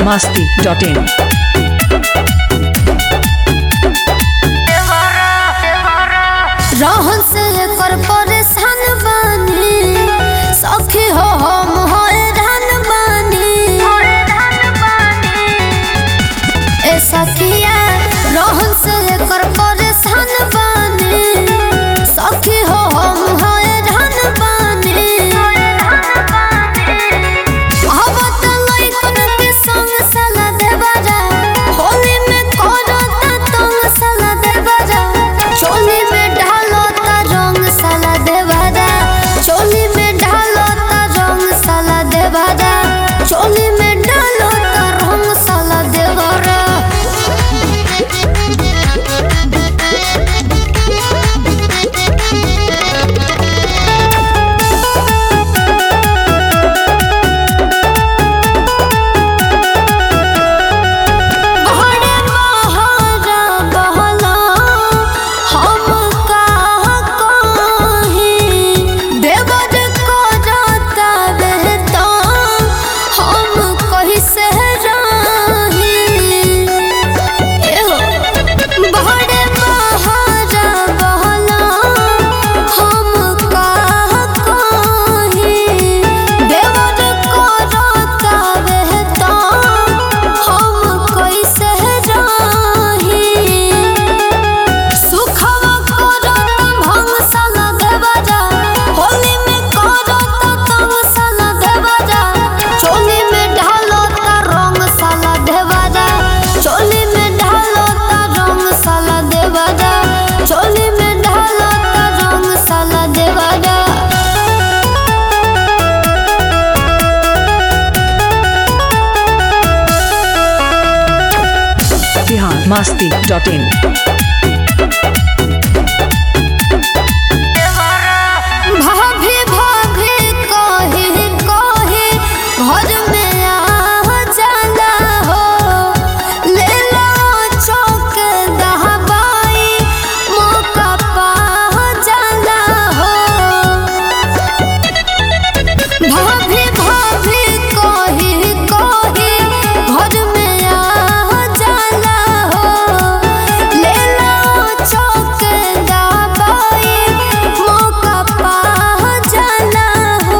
masti.in. रहन से एकर परेशान बानी सखी हो हम हैरान बानी ए सखिया रहन से एकर परेशान बानी सखी हो हम हैरान बानी अब त लइकन के संग साला देवरा होली में करता तंग साला देवरा चोली में ढालता रंग साला देवरा चोली में ढालता रंग साला देवरा चोली में ढालता रंग साला देवरा बहरे बहरा बहला हम का कही देवर को जाता रहता हम कही से रही एहो बहरे बहरा बहला हम का कही देवर को जाता रहता हम कैसे रही सुखवा करता भंग साला देवरा होली में करता तंग साला देवरा चोली में ढालता रंग साला देवरा चोली में ढालता रंग साला देवरा चोली में ढालता रंग साला देवरा Bihar masti.in. भाभी भाभी कही कही घर में आ जाला हो ले लो चौक दहबाई मौका पा जाला हो भाभी भाभी कही कही घर में आ जाला हो ले लो चौक दबाई मौका पा जाला हो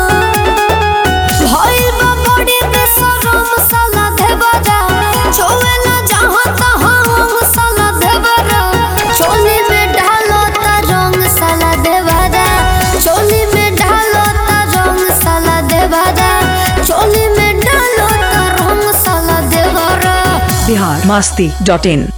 भइल बा बड़ी बेशरम साला देवरा छोवे ना जहाँ तहाँ साला देवरा चोली में ढालता रंग साला देवरा चोली में ढालता रंग साला देवरा चोली में ढालता रंग साला देवरा Bihar masti.in.